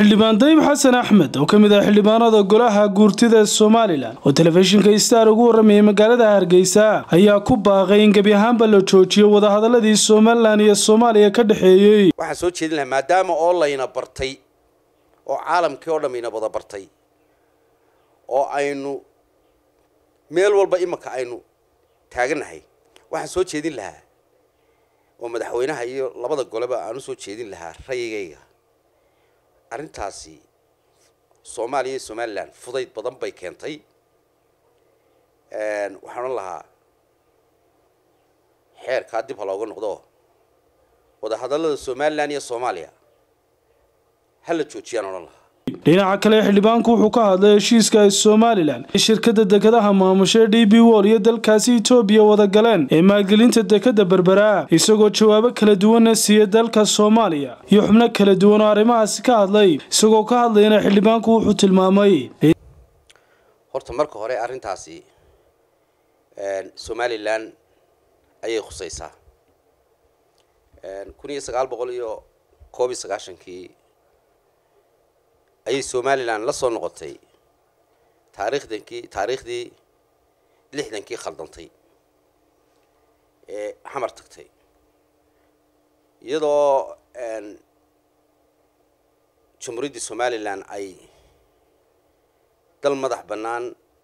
xildhibaan dayib xasan axmed oo ka mid ah xildhibaanada golaha guurtida somalilan oo telefishinka star ugu waramayay magaalada hargeysa ayaa ku baaqay in gebi ahaanba la joojiyo wadahadaladii somalilan iyo soomaaliya ka dhexeeyey waxaan soo jeedin lahaa maadaama oo layna bartay oo caalamkii oo dham ina wada bartay oo aynu meel walba imanka aynu taaganahay waxaan soo jeedin lahaa oo madaxweynaha iyo labada goleba aan usoo jeedin lahaa rayigayga arrintaasi soomaaliya iyo somalilan fudayd badan bay keentay waxaan odhan lahaa xeerkaa dib ha looga noqdo wadahadallada somalilan iyo soomaaliya ha la joojiyaan odhan lahaa dhinaca kale xildhibaanku wuxuu ka hadlay heshiiska ay somalilan ee shirkadda dekadaha maamusha d b wol iyo dalkaasi etoobiya wada galeen ee maalgelinta dekadda berbera isagoo jawaabo kala duwanna siiyey dalka soomaaliya iyo xubno kala duwan oo arrimahaasi ka hadlay isagoo ka hadlayana xildhibaanku wuxuu tilmaamay horta marka hore arrintaasi somalilan ayay khusaysaa kun iyo sagaal boqol iyo koob iyo sagaashankii ayay somalilan la soo noqotay taariikhdankii taariikhdii lixdankii khaldantay ee xamar tagtay iyadoo jumhuuriyaddii somalilan ay dal madax bannaan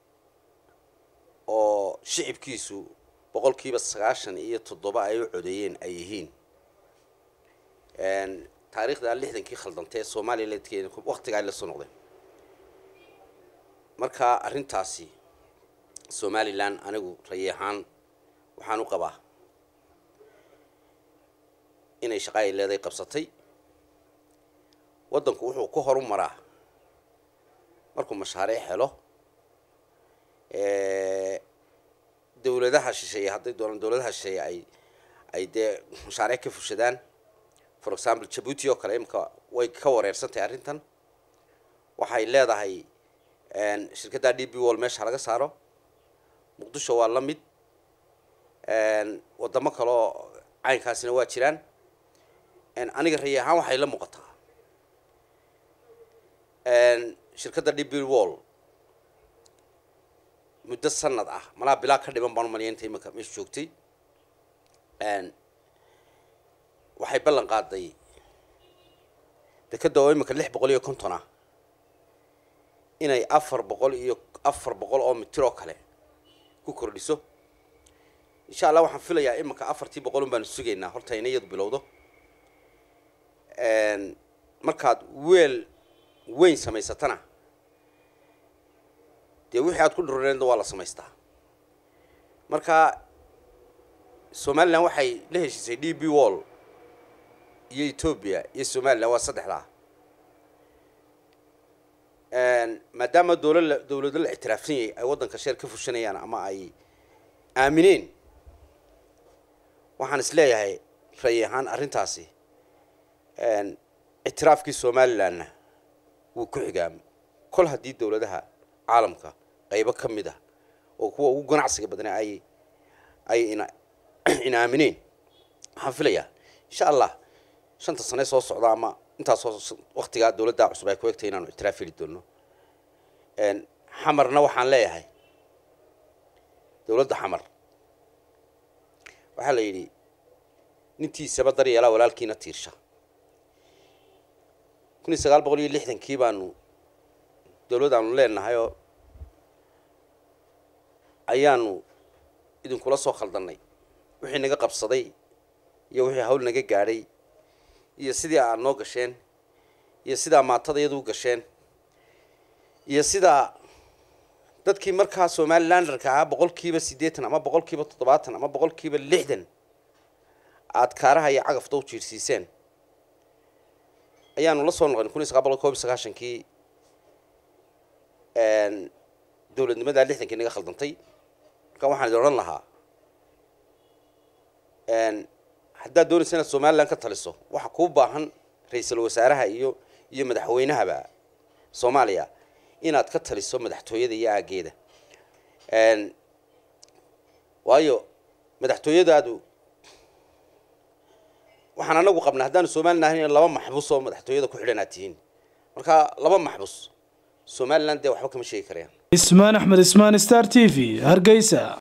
oo shicibkiisu boqolkiiba sagaashan iyo toddoba ay u codeeyeen ay yihiin taariikhda lixdankii khaldantay ee somalilan waktiga ay la soo noqdeen marka arrintaasi somalilan anigu rayi ahaan waxaan u qabaa inay shaqa ay leeday qabsatay waddanku wuxuu ku horu maraa markuu mashaariic helo dawladaha shisheeye hadday doonaan dawladaha shisheeye ay ay dee mashaariic ka fushadaan for example jabuuti oo kale imika way ka wareersantahay arrintan waxay leedahay shirkadda d b wall meesha laga saaro muqdisho waa la mid wadamo kaleoo caynkaasina waa jiraan aniga rayi ahaan waxay la muuqataa shirkadda d b wall muddo sanad ah malaa bilaa ka dhiman baan umaliya inta imika meesha joogtay waxay ballan qaaday dekadda oo imika lix boqol iyo konton ah inay afar boqol iyo afar boqol oo mitir oo kale ku kordhiso insha allah waxaan filayaa iminka afartii boqol un baanu sugaynaa horta ina iyadu bilowdo markaad weel weyn samaysatana dee wixii aad ku dhurneedna waa la samaystaa marka somalilan waxay la heshiisay d b wall iyo etoobiya iyo somalilan waa saddexdaa maadaama dowlala dawlado la ictiraafsan yahay ay waddanka sheer ka fushanayaan ama ay aamineen waxaan is leeyahay rayi ahaan arrintaasi ictiraafkii somalilanna wuu ku xigaamo kol haddii dawladaha caalamka qaybo ka mid ah oo kuwa ugu ganacsiga badnaa ay ay ina ina aamineen waxaan filayaa insha allah shanta sane soo socda ama intaasoo waktigaa dawladda cusub ay ku egtay inaanu ictiraaf heli doono xamarna waxaan leeyahay dawladda xamar waxaa la yidhi nintiisaba daryeelaa walaalkiina tiirsha kun iyo sagaal boqol iyo lixdankii baanu dawlad aanu leenahay oo ayaanu idinkula soo khaldannay wixii naga qabsaday iyo wixii hawl naga gaadhay iyo sidii aad noo gasheen iyo sidaa maatada iyadu u gasheen iyo sidaa dadkii markaa somalilanderka ahaa boqolkiiba siddeetan ama boqolkiiba toddobaatan ama boqolkiiba lixdan aada kaaraha iyo cagafta u jiirsiiseen ayaanu la soo noqon kun iyo sagaal boqol kob iyo sagaashankii dawladnimadaa lixdankii naga khaldantay marka waxaan idin odhan lahaa haddaad doonaysa inaad somalilan ka taliso waxa kuu baahan ra-iisul wasaaraha iyo iyo madaxweynahaba soomaaliya inaad ka taliso madaxtooyada iyo aageeda waayo madaxtooyadaadu waxaan anagu qabnaa haddaanu somalilan ahayn laba maxbuus oo madaxtooyada ku xidhan aad tihiin marka laba maxbus somalilan dee waxba kama sheegi karayaan ismaan axmed ismaan star t v hargeysa